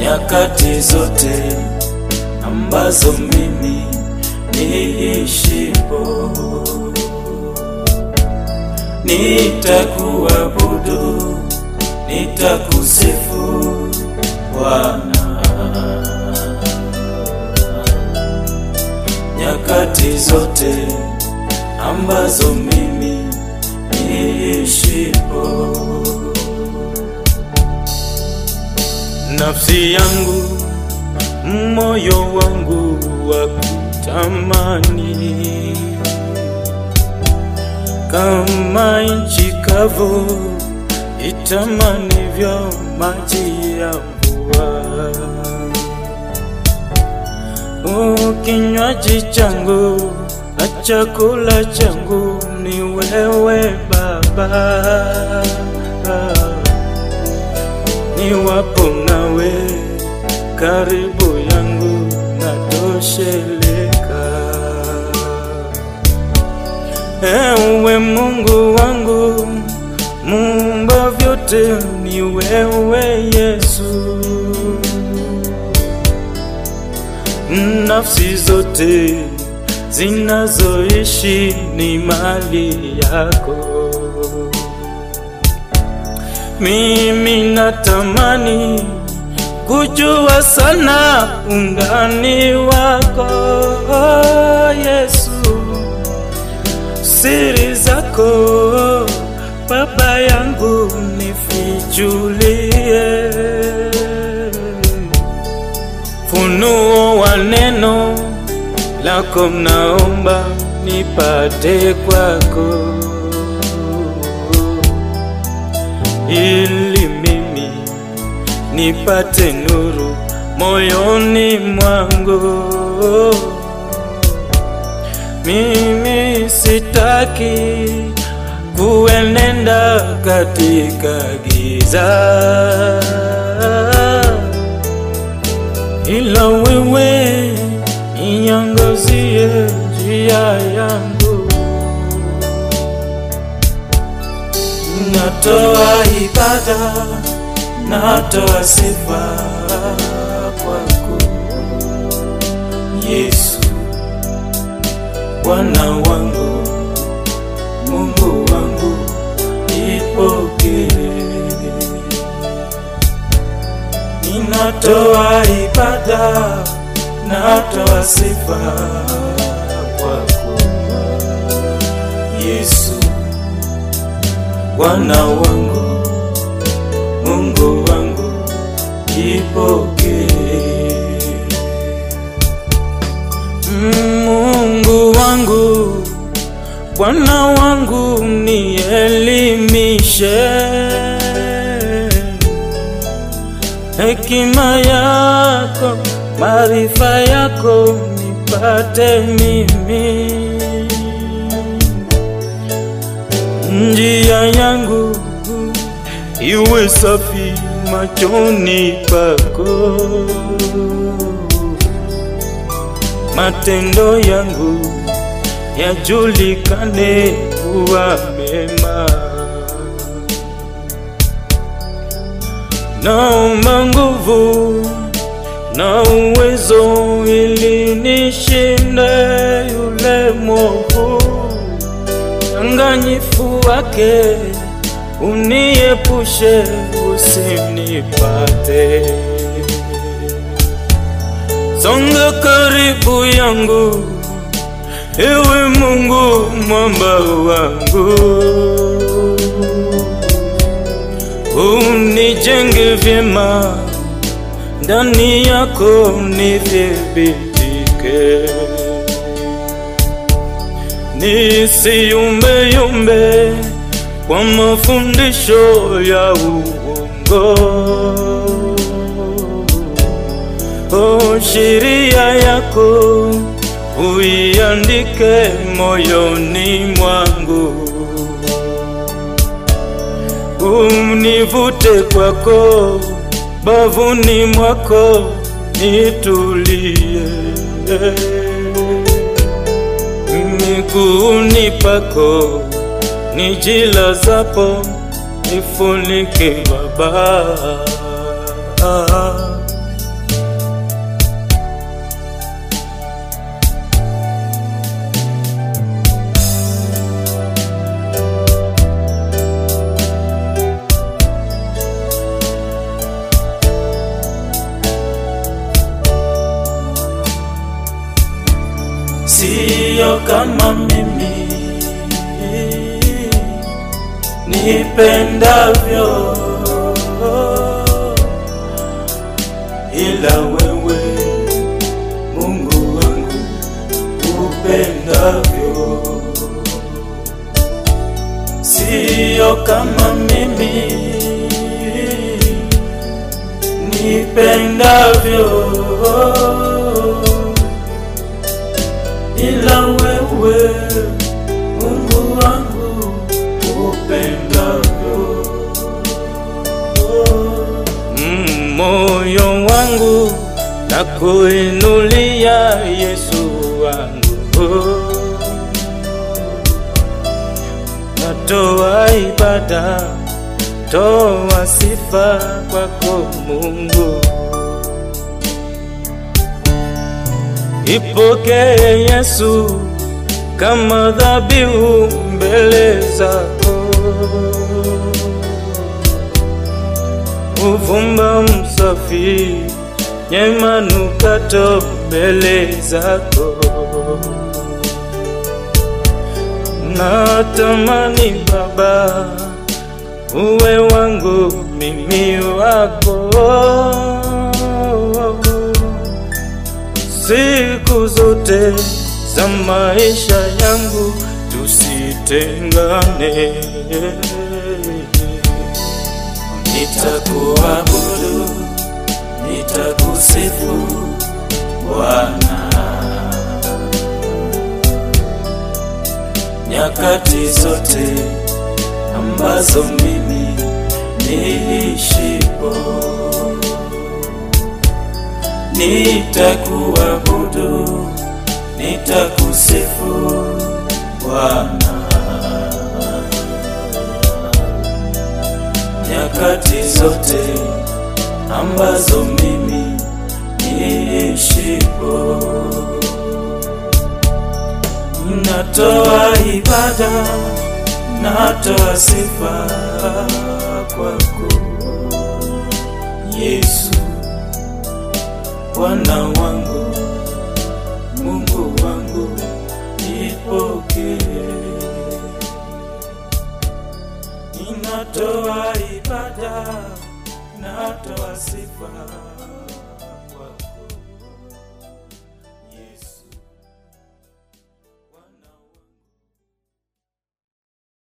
nyakati zote ambazo mimi niishipo, nitakuabudu, nitakusifu Bwana nyakati zote ambazo mimi niishipo. Nafsi yangu, moyo wangu wa kutamani kama nchi kavu itamanivyo maji ya mvua. Kinywaji changu na chakula changu ni wewe Baba, niwapo nawe karibu yangu natosheleka. Ewe Mungu wangu, muumba vyote ni wewe Yesu. Nafsi zote zinazoishi ni mali yako. Mimi natamani kujua sana undani wako Yesu, siri zako Baba yangu nifichulie, funuo wa neno lako mnaomba nipate kwako, ili mimi nipate nuru moyoni mwangu. Mimi sitaki kuenenda katika giza, ila wewe inyangazie njia yangu. Natoa ibada, natoa sifa kwako Yesu, Bwana wangu, Mungu wangu, ipokee. Ninatoa ibada, natoa sifa kwako Yesu, Bwana wangu, Mungu wangu, ipokee. Mungu wangu, Bwana wangu, nielimishe hekima yako, maarifa yako nipate mimi, njia yangu iwe safi machoni pako, matendo yangu yajulikane kuwa mema. Naomba nguvu na uwezo ili nishinde yule mwovu, danganyifu wake uniepushe, usinipate. Songa karibu yangu, ewe Mungu mwamba wangu unijenge vyema ndani yako nithibitike, nisiyumbeyumbe kwa mafundisho ya uongo. O, sheria yako uiandike moyoni mwangu univute kwako, bavuni mwako nitulie, miguuni pako nijilazapo, nifunike Baba, siyo kama mimi nipendavyo, ila wewe Mungu wangu upendavyo, siyo kama mimi nipendavyo, ila wewe Mungu wangu upendavyo. Mm, moyo wangu na kuinulia Yesu wangu, natoa ibada, toa sifa kwako Mungu, ipokee Yesu kama dhabihu mbele zako uvumba msafi nyema nukato mbele zako natamani Baba uwe wangu mimi wako siku zote za maisha yangu tusitengane nitakuabudu, nitakusifu Bwana nyakati zote ambazo mimi niishipo, nitakuabudu, nitakusifu Bwana nyakati zote ambazo mimi niishipo, natoa ibada, natoa sifa kwako Yesu, Bwana wangu, Mungu wangu, nipokee Ninatoa ibada, natoa sifa